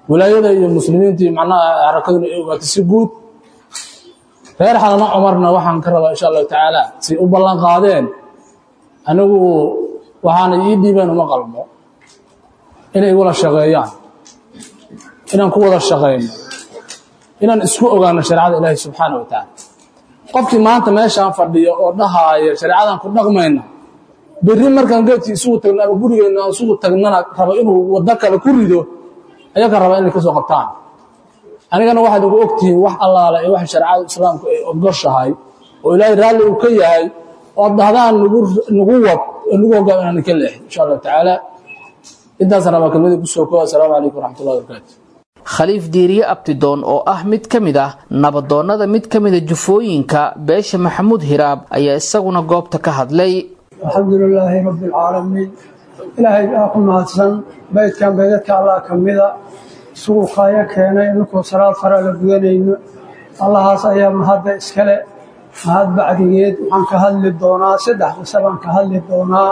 wilaayada iyo muslimiintii macnaha xarakaduna ay ogaatay si guud reer xalano cumarna waxaan ka rabaa insha allahu tacaala si u ballan qaadeen anigu waxaana ii dhiibeen uma qalmo inay igula shaqeeyaan inaan ku wada shaqayno inaan isku ogaano shareecada ilaahi subxaana wa tacaala qofkii maanta meeshaan fadhiyo oo dhahaaya shareecadan ku dhaqmayna berri markaan geedkii isugu tagno ama gurigeenna aan isugu tagnana rabo inuu waddo kale ku rido ayaga raba inay ka soo qabtaan anigana waxaad ugu ogtihiin wax allaale ee wax shareecada islaamku ay ogoshahay oo ilaahay raalli uu ka yahay ood dhahdaan nagu nagu wad oo nagu hogaam inaan ka leexin insha allahu tacaala intaas rabaa kelmadii kusoo kooda asalaamu calaykum waraxmatullahi wabarakaatu khaliif diiriye abtidoon oo ah mid ka mid ah nabadoonnada mid ka mida jufooyinka beesha maxamuud hiraab ayaa isaguna goobta ka hadlay alxamdu lilaahi rabbi alcaalamiin ilaahay baa ku mahadsan baydkan baydadka allah ka mida isugu kaayo keenay inkuu salaad farala gudanayno allahaas ayaa mahadda iskale mahad bacdigeed waxaan ka hadli doonaa saddex qisa baan ka hadli doonaa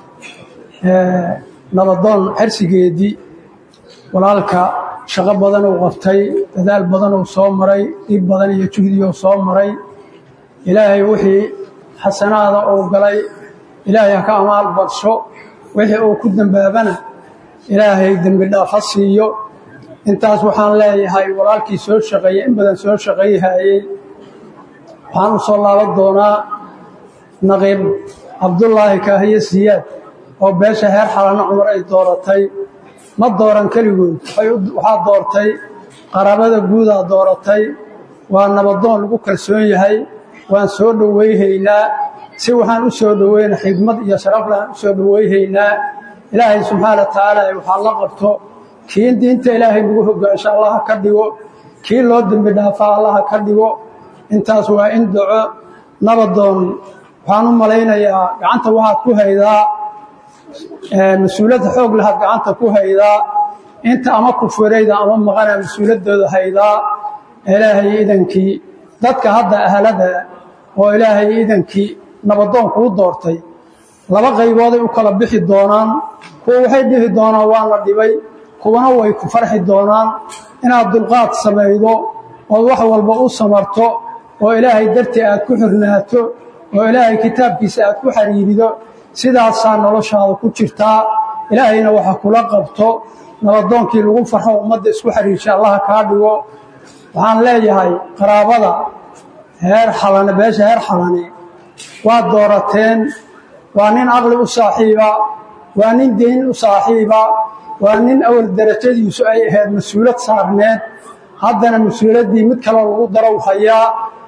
nabadoon xersigeedii walaalka shaqo badan uu qabtay dadaal badan uu soo maray dhib badan iyo juhdiuu soo maray ilaahay wixii xasanaada uu galay ilaahay ha ka amaal badsho wixii uu ku dembaabana ilaahay dembi dhaaf ha siiyo intaas waxaan leeyahay walaalkii soo shaqeeyey in badan soo shaqayhayey waxaan u soo laaban doonaa naqiib cabdullaahi kaahiye siyaad oo beesha heer xalano cumar ay dooratay ma dooran keligood waxaa doortay qaraabada guudaa dooratay waa nabadoon lagu kalsoon yahay waan soo dhowayhaynaa si waxaan u soo dhoweyna xigmad iyo sharaflaan u soo dhowayhaynaa ilaahay subxaana wa tacaala waxaa la qabto kii diinta ilaahay lagu hogaansho allaha ka dhigo kii loo dembi dhaafaa allaha ka dhigo intaas waa in daco nabadoon waxaan u malaynayaa gacanta waxaad ku haydaa mas-uuliyadda xoog lahaad gacanta ku haydaa inta ama kufurayda ama maqana mas-uuliyaddooda haydaa ilaahay idankii dadka hadda ahlada oo ilaahay idankii nabadoon kuu doortay laba qaybooday u kala bixi doonaan kuwa waxay dhihi doonaan waa la dhibay kuwana way ku farxi doonaan inaad dulqaad samaydo ood wax walba u samarto oo ilaahay dartii aad ku xirnaato oo ilaahay kitaabkiisa aad ku xariirido sidaasaa noloshaada ku jirtaa ilaahayna waxa kula qabto nabadoonkii lagu farxo ummadda isku xariirsha allaha kaa dhigo waxaan leeyahay qaraabada heer xalane beesha heer xalane waad doorateen waa nin caqli u saaxiiba waa nin deyn u saaxiiba waa nin awal darajadiisu ay ahayd mas-uulad saarneed haddana mas-uuladdii mid kaloo lagu darow hayaa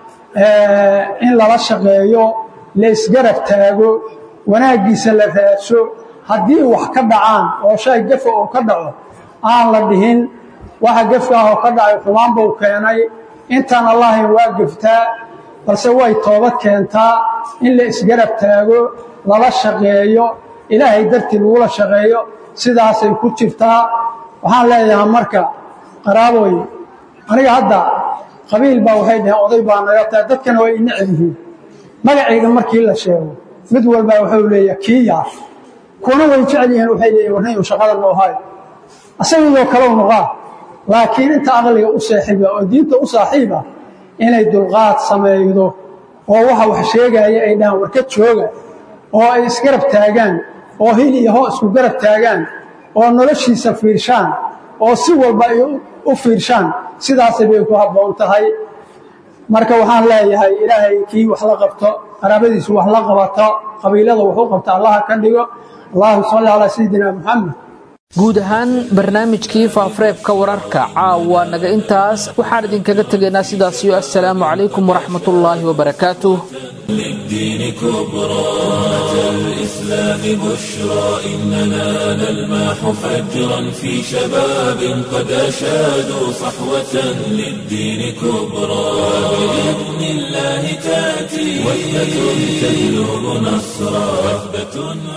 in lala shaqeeyo la isgarab taago wanaaggiisa la raadso haddii wax ka dhacaan oo shay gafa oo ka dhaco aan la dhihin waxa gefkaah oo ka dhacay xumaan buu keenay intaan allahayn waa geftaa balse way toobad keentaa in la isgarab taago lala shaqeeyo ilaahay dartii lagula shaqeeyo sidaasay ku jirtaa waxaan leeyahay marka qaraaboy aniga hadda qabiil baa waxay dhaheen oday baa naga tahay dadkana way inecel yihiin magacayga markii la sheego mid walbaa wuxuu leeyahay kii yaar kuwana way jecel yihiin waxay leeyihin warnayu shaqada noo hayo asagiyoo kalow noqaa laakiin inta aqliga u saaxiiba oo diinta u saaxiiba inay dulqaad samaydo oo waxa wax sheegaya ay dhahaan warka jooga oo ay isgarab taagaan oo hil iyo hoo isku garab taagaan oo noloshiisa fiirshaan oo si walba ay u fiirshaan sidaasay bay ku habboon tahay marka waxaan leeyahay ilaahay kii wax la qabto qaraabadiisu wax la qabato qabiilada wuxuu qabta allaha ka dhigo allahuma salli calaa sayidina muxamed guud ahaan barnaamijkii faafareebka wararka caawa naga intaas waxaan idinkaga tegaynaa sidaasiyo assalaamu calaykum waraxmatullaahi wabarakaatuh للدين كبرى أتى الإسلام بشرى إننا نلمح فجرا في شباب قد أشادوا صحوة للدين كبرى بإذن الله تأتي وحدة تجلب نصرا وحدة